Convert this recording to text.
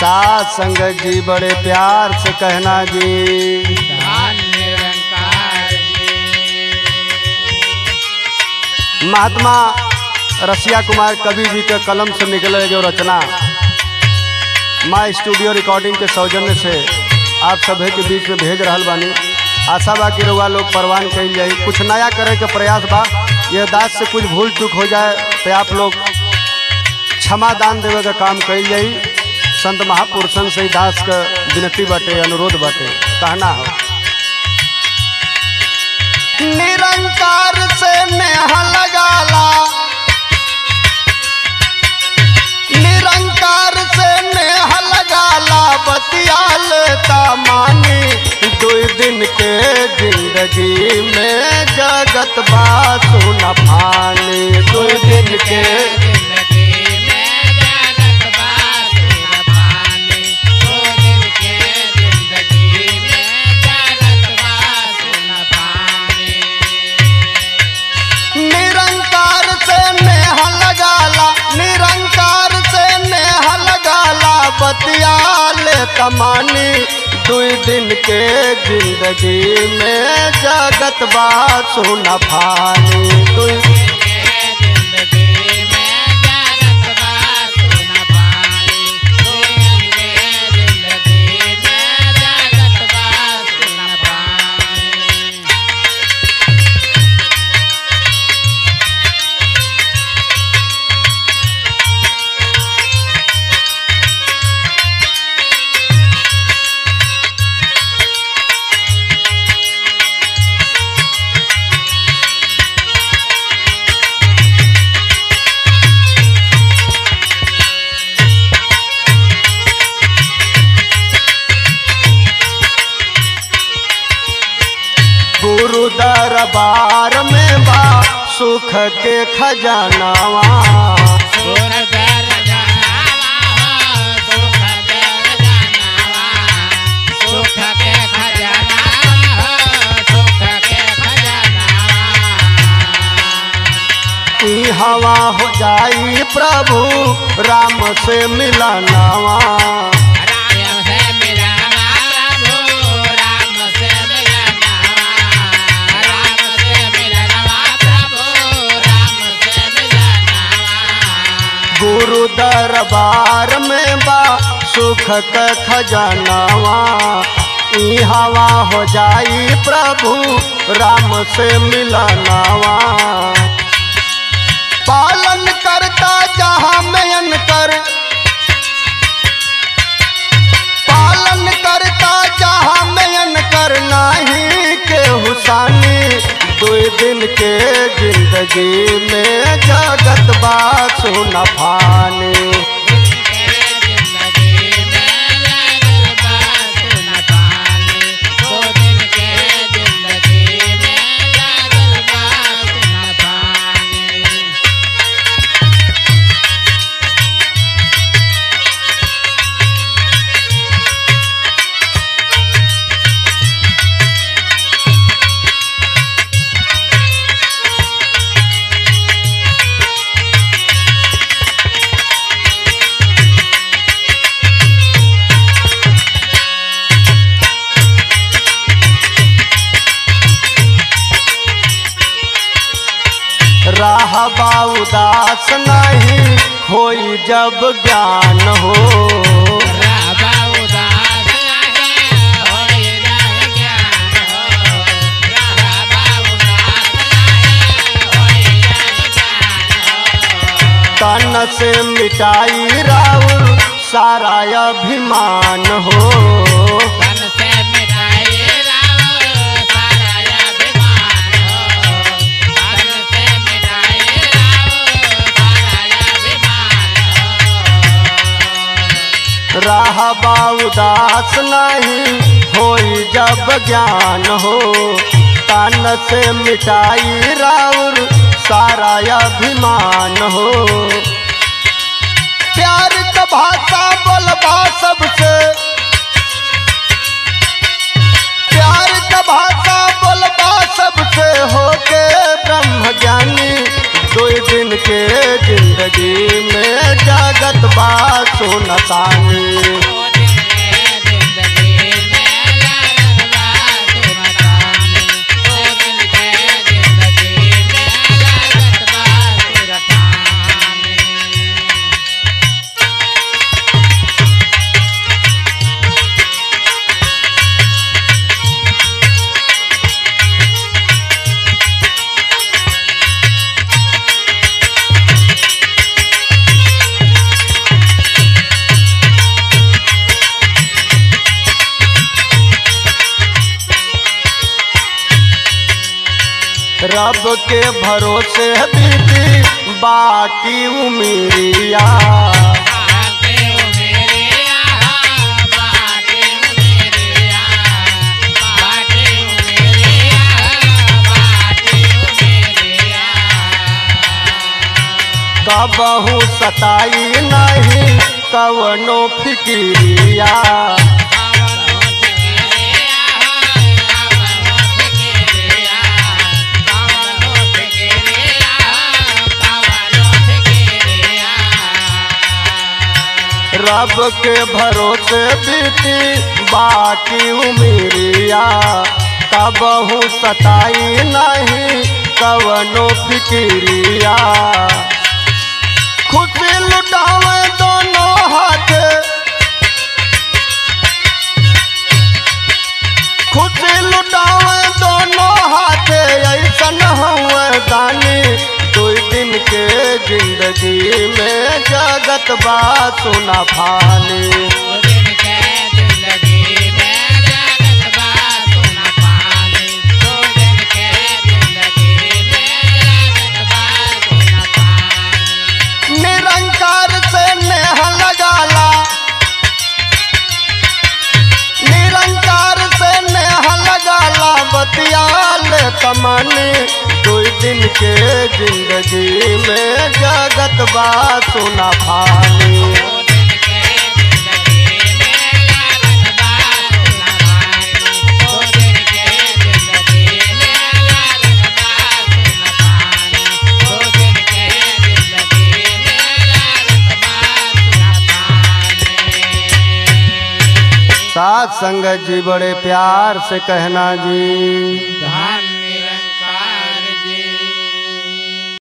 साथ संगत जी बड़े प्यार से कहना जी धन निरंकार जी महात्मा रसिया कुमार कवि जी के कलम से निकले जो रचना माँ स्टूडियो रिकॉर्डिंग के सौजन्य से आप सभी के बीच में भेज रहल बानी आशा बा कि रउआ लोग परवान कल जाई कुछ नया करे के प्रयास बा यह दास से कुछ भूल चूक हो जाए तो आप लोग क्षमा दान देवे का काम कल जाई संत महापुरुषन से ही दास का विनती बाटे अनुरोध बाटे कहना हो निरंकार से नेहा लगाला निरंकार से नेह लगाला बतिया लेता मानी दो दिन के जिंदगी में जगत बात न पानी दो दिन के जिंदगी में जगत बासुर पानी दो दिन के जिंदगी में जगत बासुर पानी निरंकार से नेह लगाला निरंकार से नेह लगाला बतिया लेता मानी दो दिन के जिंदगी में जगत बात सुन पानी दो जिंदगी में जगत बासुर पानी दो दिन के जिंदगी में जगत बासुर पानी गुरु दरबार में बा सुख के खजानावा सुर दर जनावा हो सुख दर जनावा सुख के खजानावा हो सुख के खजानावा ई हवा हो जाई प्रभु राम से मिलनावा राम से मिलना प्रभु राम से मिलना राम से मिलना प्रभु राम से मिलना गुरु दरबार में बा सुख के खजानावा ई हवा हो जाई प्रभु राम से मिलनावा पालन करता जहाँ मयन कर पालन करता जहाँ मयन कर नाही के हुसानी दो दिन के जिंदगी में जगत बात सुन फानी जिंदगी में लगल बासुर पानी दो दिन के जिंदगी में लगल बासुर पानी राहबा उदास नहीं होई जब ज्ञान हो राबा उदास रहे होय जाए ज्ञान हो राबा उदास रहे होय जाए ज्ञान हो तन से मिटाई राउर सारा अभिमान हो तन से मिटाई राव सारा अभिमान हो तन से मिटाई राव सारा अभिमान हो राहबा उदास नहीं होई जब ज्ञान हो तन से मिटाई राउर सारा अभिमान हो प्यार का भाषा बोलबा सबसे प्यार का भाषा बोलबा सबसे होके ब्रह्म ज्ञानी दो दिन के जिंदगी में जगत बात सुनतानी रब के भरोसे बीती बाकी उमिरिया बाटे ओ मेरे आ बाटे ओ मेरे आ बाटे ओ मेरे आ बाटे ओ मेरे आ कबहू सताई नहीं कवनो फिकिरिया रब के भरोसे बीती बाकी उमिरिया कबहू सताई नहीं कवनो फिकिरिया खुशी लुटावे दोनों हाथ खुशी लुटावे दोनों हाथ ऐसन हुए दानी दो दिन के जिंदगी में जगत बा सुना फानी निरंकार से नेह लगाला निरंकार से नेह लगाला बतियाल तमनी दो दिन के जिंदगी में जगत बा सुना फानी साथ संगत जी बड़े प्यार से कहना जी धान